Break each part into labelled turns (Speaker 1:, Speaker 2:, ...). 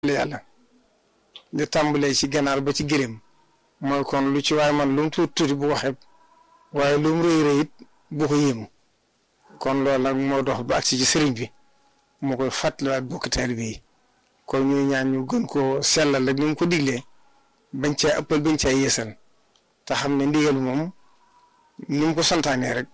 Speaker 1: yàlla di tàmbalee ci ganaar ba ci gëléem mooy kon lu ci waaye man lu mu tuuti tuuti bu ko xeeb waaye lu mu rëy rëy it bu ko yéemu kon loolu nag moo dox ba agsi ci sëriñ bi moo koy fàttaliwaat bokk taalibe yi kon ñuy ñaan ñu gën koo sellal rek ni mu ko diglee bañ caa ëppal bañ caa yeesal te xam ne ndigal moom ni mu ko santaanee rek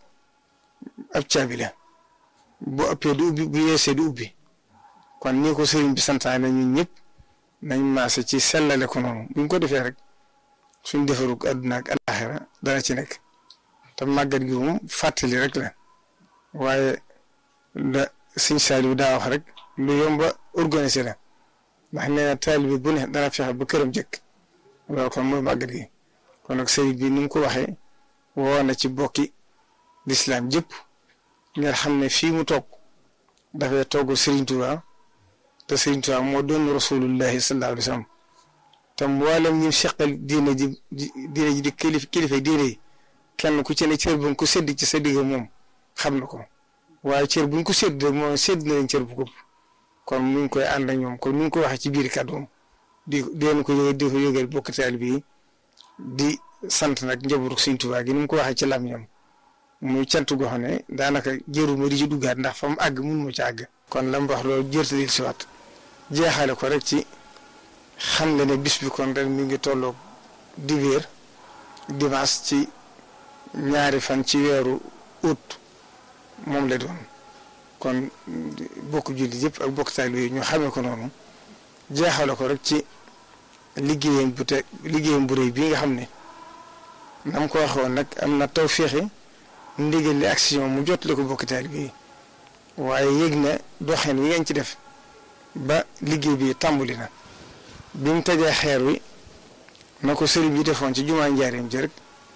Speaker 1: ab caabi la bu ëppee du ubbi bu yeesee du ubbi kon nii ko sëriñ bi santaane ñun ñëpp nañ maase ci sellale ko noonu buñ ko defee rek suñ defarug àdduna ak alaxira dana ci nekk te màggat gi moom fàttali rek la waaye la sëñ Saaliw daa wax rek lu yomba organiser la ndax nee na taalibe bu ne dana fexe ba këram jëkk loolu kon mooy màggat gi kon nag sëriñ bi ni mu ko waxee woo na ci bokki lislaam jëpp ngeen xam ne fii mu toog dafay togg Sëriñ Tuubaa te Sëriñ Tuubaa moo doon rasulullahi sallallahu alayhi wa sallam te mboolem ñu seqal diine ji diine ji di kilifa kilifa diine yi kenn ku ci ne cër bu ko sédd ci sa digg moom xam na ko waaye cër buñ ko sédd rek moom sédd na leen cër bu ko kon mu ngi koy ànd ak ñoom kon mu ngi ko waxee ci biir kàddoom di deen ko yëgal di ko yëgal bokk taalibe yi di sant nag njabootu Sëriñ Tuubaa gi ni mu ko waxee ci lam ñoom muy cant goo xam ne daanaka jëruma di ci duggaat ndax fa mu àgg mun ma ci àgg. kon la mu wax loolu jërtali si waat jeexale ko rek ci xam nga ne bis bi kon ren mi ngi tolloog dibéer dimanche ci ñaari fan ci weeru août moom la doon kon bokk julli yëpp ak bokk taalibe yi ñu xamee ko noonu jeexale ko rek ci liggéeyam bu te liggéeyam bu rëy bii nga xam ne nam ko waxoon nag am na taw féexe ndigal li action mu jotale ko bokk taalibe yi waaye yëg na doxin wi ngeen ci def ba liggéey bi tàmbali na bi mu tegee xeer wi na ko sëriñ bi defoon ci jumaa njaareem ji rek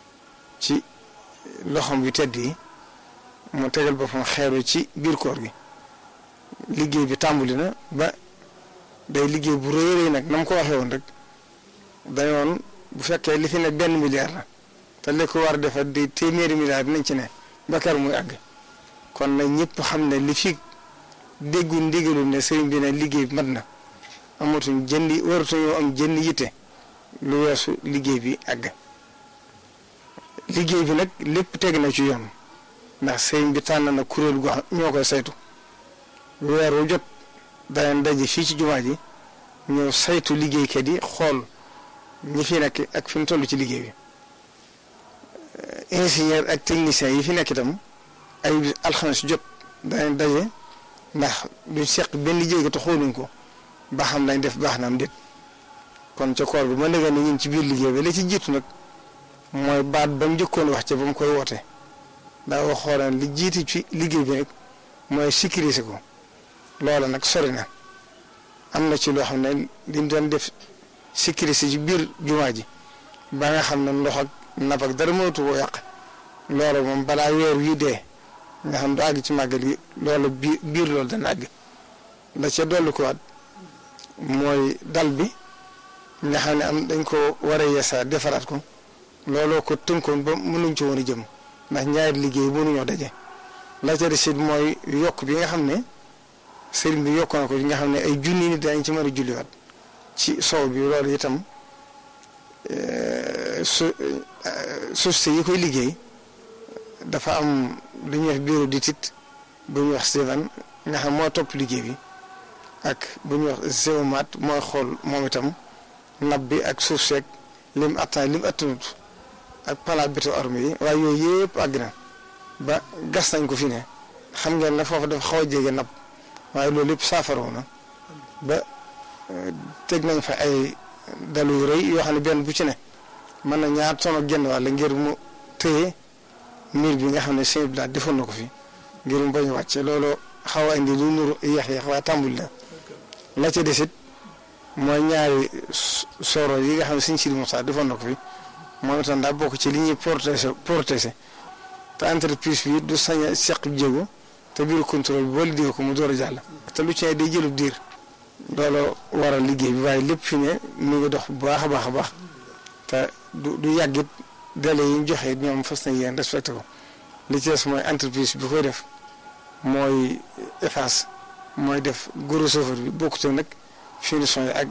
Speaker 1: ci loxom yu tedd yi mu tegal boppam xeer wi ci biir koor gi liggéey bi tàmbali na ba day liggéey bu rëy rëy nag na mu ko waxee woon rek dañoon bu fekkee li fi ne benn milliard la te li ko war a defar di téeméeri milliard nañ ci ne bakar muy àgg kon nag ñëpp xam ne li fi déggu ndigalul ne sëriñ bi ne liggéey bi mat na amatuñ jëndi waratuñoo am jënd yitte lu weesu liggéey bi àgg liggéey bi nag lépp teg na ci yoon ndax sëriñ bi tànn na kuréel gu ñoo koy saytu weer wu jot danañ daje fii ci jumaa ji ñëw saytu liggéeykat yi xool ñi fi nekk ak fi mu toll ci liggéey bi ingénieur ak technicien yi fi nekk itam ay alxames jot danañ daje ndax duñ seq benn jéego te xooluñ ko ba xam lañ def baax na am déet kon ca koor bi ma léegi ne ñun ci biir liggéey bi la ci jiitu nag mooy baat ba mu njëkkoon wax ca ba mu koy woote daa waxoon li jiitu ci liggéey bi nag mooy sécuriser ko loola nag sori na am na ci loo xam ne liñ doon def sécuriser ci biir jumaa ji ba nga xam ne ndox ak napp ak dara mënatu koo yàq loola moom balaa weer wi dee nga xam du àgg ci màggal gi loolu biir biir loolu dana àgg la ca dolli ko waat mooy dal bi nga xam ne am dañ ko war a yeesaa defaraat ko looloo ko tënkoon ba mënuñ ci woon a jëm ndax ñaari liggéey mënuñoo daje la ca des it mooy yokk bi nga xam ne sëriñ bi yokk na ko nga xam ne ay junni nit dañ ci mën a julliwaat ci sow bi loolu itam su suuf si yi koy liggéey dafa am lu ñuy wax bureau d'étude bu ñuy wax Steven nga xam moo topp liggéey bi ak bu ñuy wax géomat mooy xool moom itam nab bi ak suuf seeg lim attan lim attanut ak pala béto armé yi waaye yooyu yëpp àgg na ba gas nañ ko fi ne xam ngeen ne foofu dafa xaw a jege nab waaye loolu yëpp saafaraw na ba teg nañ fa ay dalu yu rëy yoo xam ne benn bu ci ne mën na ñaar ton ak genn wàll ngir mu téye miir bi nga xam ne sëñ bi daal defoon na ko fi ngir mu bañ a wàcce loolu xaw a indi lu nuru yéex yéex waaye tàmbul la la ca desit mooy ñaari soro yi nga xam ne sëñ Sidi Moussa defoon na ko fi moom itam daa bokk ci li ñuy protéger protéger te entreprise bi du sañ a seq jéego te biir contrôle bi boo liggéey ko mu door a jàll. te lu ci ne day jëlub diir loolu waral liggéey bi waaye lépp fi ne mu ngi dox bu baax a baax a baax te du du yàggit délai yi ñu joxe ñoom fas na yéen respecté ko li ci des mooy entreprise bi koy def mooy EFAS mooy def gros chauffeur bi bokkute nag finition yi ak